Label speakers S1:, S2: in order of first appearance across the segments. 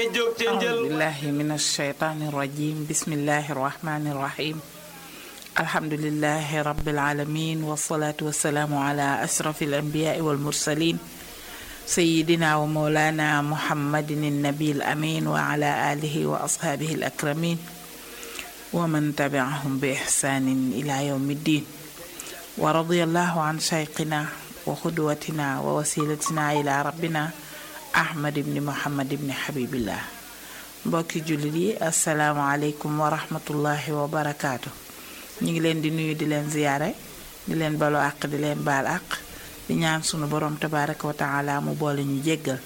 S1: أعوذ بالله من الشيطان الرجيم بسم الله الرحمن الرحيم الحمد لله رب العالمين والصلاة والسلام على أشرف الأنبياء والمرسلين سيدنا ومولانا محمد النبي الأمين وعلى آله وأصحابه الأكرمين ومن تبعهم بإحسان إلى يوم الدين ورضي الله عن شيخنا وقدوتنا ووسيلتنا إلى ربنا ahmad ibni muhammad ibni habibillah mbokki jullit yi asalaamaaleykum wa rahmatullahi wa barakaatu ñu ngi leen di nuyu di leen ziyaare di leen balu àq di leen baal àq di ñaan sunu borom tabaraka wa taala mu boole ñu jéggal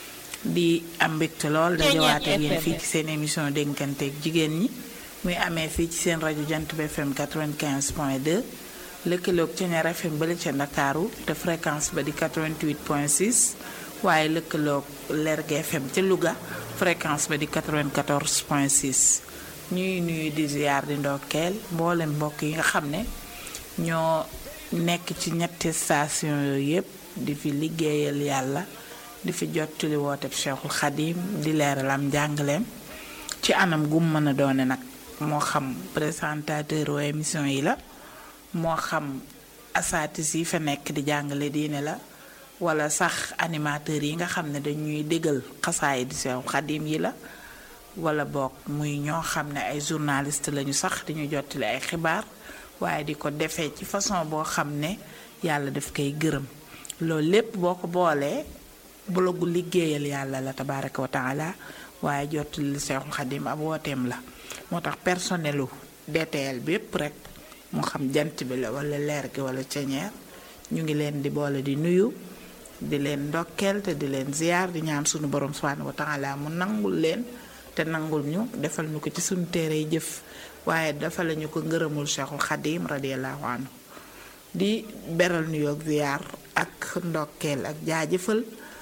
S1: di am mbégte lool dajawaat ak yéen fii ci seen émission dénkanteeg jigéen ñi muy amee fii ci seen rajo jant bi fm 95 point 2 lëkkaloog Ceñeer fm bale ca ndakaaru te fréquence ba di 88 point 6 waaye lëkkaloog Lergui FM ca Louga fréquence ba di 94 point 6 ñuy nuyu di ziar di ndokkeel mboolem mbokk yi nga xam ne ñoo nekk ci ñetti station yooyu yépp di fi liggéeyal yàlla di fi jottali wooteb Cheikhul Khadim di leeral am njàngaleem ci anam gum mën a doone nag moo xam présentateur o émission yi la moo xam asatis yi fa nekk di jàngale diine la wala sax animateurs yi nga xam ne dañuy déggal xasaay di sew xadim yi la wala boog muy ñoo xam ne ay journaliste lañu sax diñu jottali ay xibaar waaye di ko defee ci façon boo xam ne yàlla daf koy gërëm loolu lépp boo ko boolee blogu liggéeyal yàlla la tabaraka wa taala waaye jottali seexul xadim ab wooteem la moo tax personnelu DTL bi yépp rek moo xam jant bi la wala leer gi wala ceñeer ñu ngi leen di boole di nuyu di leen ndokkeel te di leen ziyaar di ñaan sunu borom subhanahu wa taala mu nangul leen te nangul ñu defal ñu ko ci sunu téere jëf waaye defal ñu ko ngërëmul cheikhul xadim radiallahu anhu di beral nuyoog ziyaar ak ndokkeel ak jaajëfal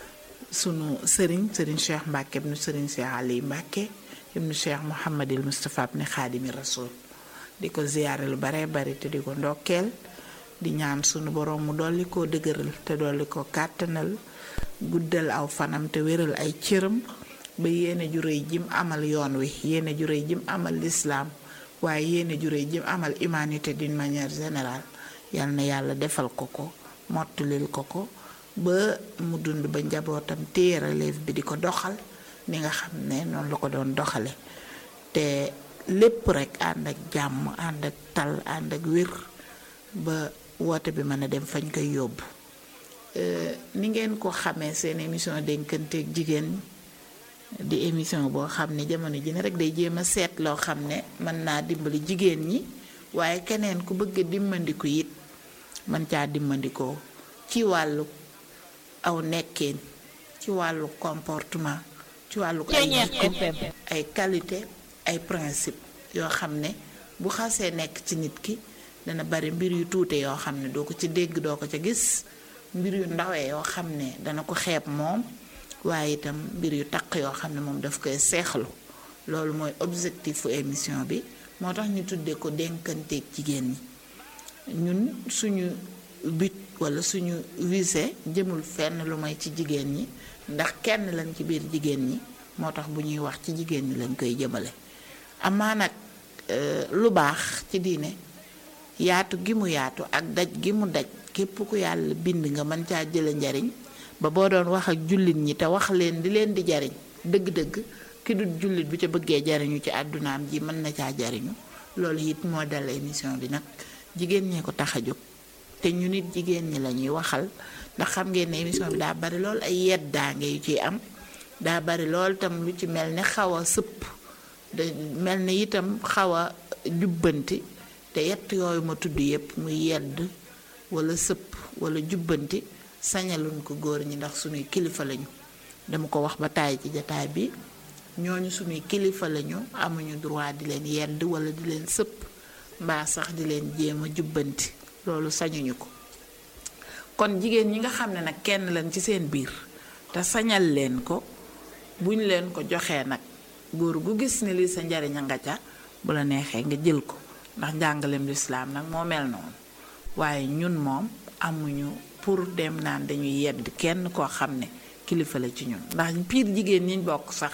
S1: sunu sëriñ sëriñ cheikh mbàkke ibnu sëriñ cheikh ali mbàkke ibnu cheikh muhammadil mustapha ibnu xaadimi rasul di ko ziyaare lu bare bari te di ko ndokkeel di ñaan sunu borom mu dolli koo dëgëral te dolli ko kàttanal guddal aw fanam te wéral ay cëram ba yéene ju réy jim amal yoon wi yéene ju réy jim amal lislaam waaye yéene ju réy jim amal humanité d'une manière générale yal na yàlla defal ko ko mottulil ko ko ba mu dund ba njabootam téye relève bi di ko doxal ni nga xam ne noonu la ko doon doxale te lépp rekk ànd ak jàmm ànd ak tal ànd ak wér ba woote bi mën a dem fañ koy yóbbu ni ngeen ko xamee seen émission dénkanteeg jigéen di émission boo xam ne jamono ji ne rek day jéem a seet loo xam ne mën naa dimbali jigéen ñi waaye keneen ku bëgg a dimbandiku it mën caa dimbandikoo ci wàllu aw nekkin ci wàllu comportement ci wàllu ay jikko ay qualité ay principe yoo xam ne bu xasee nekk ci nit ki dana bari mbir yu tuute yoo xam ne doo ko ci dégg doo ko ca gis mbir yu ndawee yoo xam ne dana ko xeeb moom waaye itam mbir yu taq yoo xam ne moom daf koy seexlu loolu mooy objectifu émission bi moo tax ñu tuddee ko dénkanteeg jigéen ñi ñun suñu but wala suñu visée jëmul fenn lu may ci jigéen ñi ndax kenn lañ ci biir jigéen ñi moo tax bu ñuy wax ci jigéen ñi lañ koy jëmale amaa nag lu baax ci diine yaatu gi mu yaatu ak daj gi mu daj képp ku yàlla bind nga mën caa jële njariñ ba boo doon wax ak jullit ñi te wax leen di leen di jariñ dëgg-dëgg ki dul jullit bu ca bëggee jariñu ci àddunaam ji mën na caa jariñu loolu it moo dal émission bi nag jigéen ñee ko tax a jóg te ñu nit jigéen ñi la ñuy waxal ndax xam ngeen ne émission bi daa bari lool ay yeddaange yu ciy am daa bari lool tam lu ci mel ne xaw a sëpp da mel ne itam xaw a jubbanti te yett yooyu ma tudd yépp muy yedd wala sëpp wala jubbanti sañaluñ ko góor ñi ndax suñuy kilifa lañu dama ko wax ba tàyyi ci jataay bi ñooñu suñuy kilifa lañu amuñu droit di leen yedd wala di leen sëpp mbaa sax di leen jéem a jubbanti loolu sañuñu ko kon jigéen ñi nga xam ne nag kenn lañ ci seen biir te sañal leen ko buñ leen ko joxee nag góor gu gis ne lii sa njariñ a nga ca bu la neexee nga jël ko ndax njàngaleem lislaam nag moo mel noonu waaye ñun moom amuñu pour dem naan dañuy yedd kenn koo xam ne kilifa la ci ñun ndax piir jigéen ñiñ bokk sax